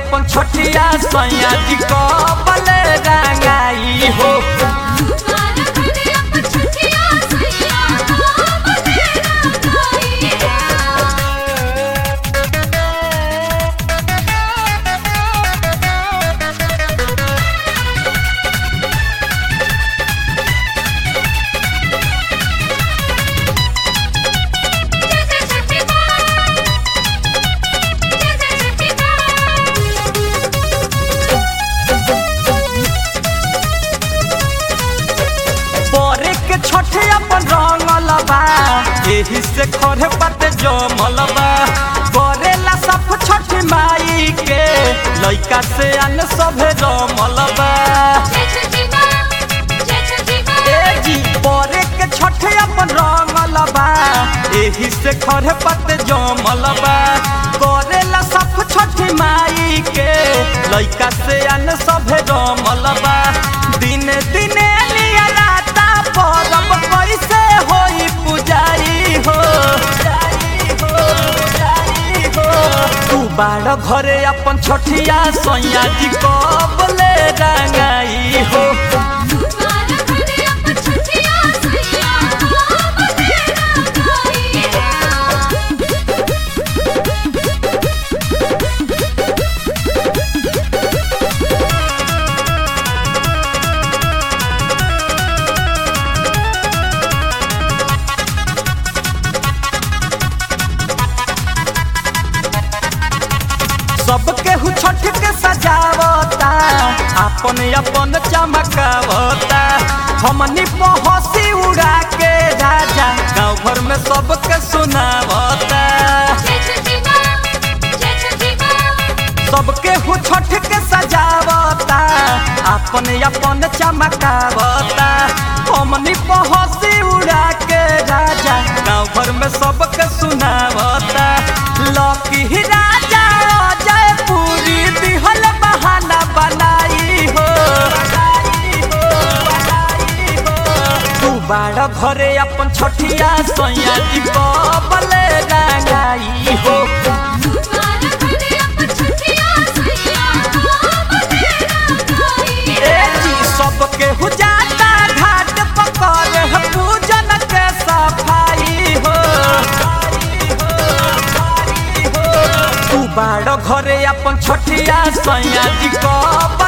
अपन छोटिया सैया जी कबले रंगाई हो बोरे के छोटे अपन रंगल बा एही से खरे पते जमल बा करेला सब छोटी माई के लइका से अन सभे जमल बा ए जी बोरे के छोटे अपन रंगल बा एही से खरे पते जमल बा करेला सब छोटी माई के लइका से अन सभे जमल बा दिने दिने लिया राता परब कैसे होई पुजारी हो तू बाड़ घरे अपन छोटिया सैया जी कबले रंगाई हो सबके हु छठ के सजावता अपन अपन चमकावता हमनी पहसी उड़ा के राजा गाँव भर में सबके सुनावता सबके हु छठ के सजावता अपन अपन चमकावता हमनी पहसी उड़ा के राजा गाँव भर में सबके सुनावता लकी राजा जय पूरी दिहल बहाना बनाई हो तू बाड़ घरे अपन छोटिया सैया जी कबले रंगाई हो ए जी सबके हो जाता घाट पकड़ है पूजन के सफाई हो तू बाड़ घरे अपन छोटिया सैया जी कब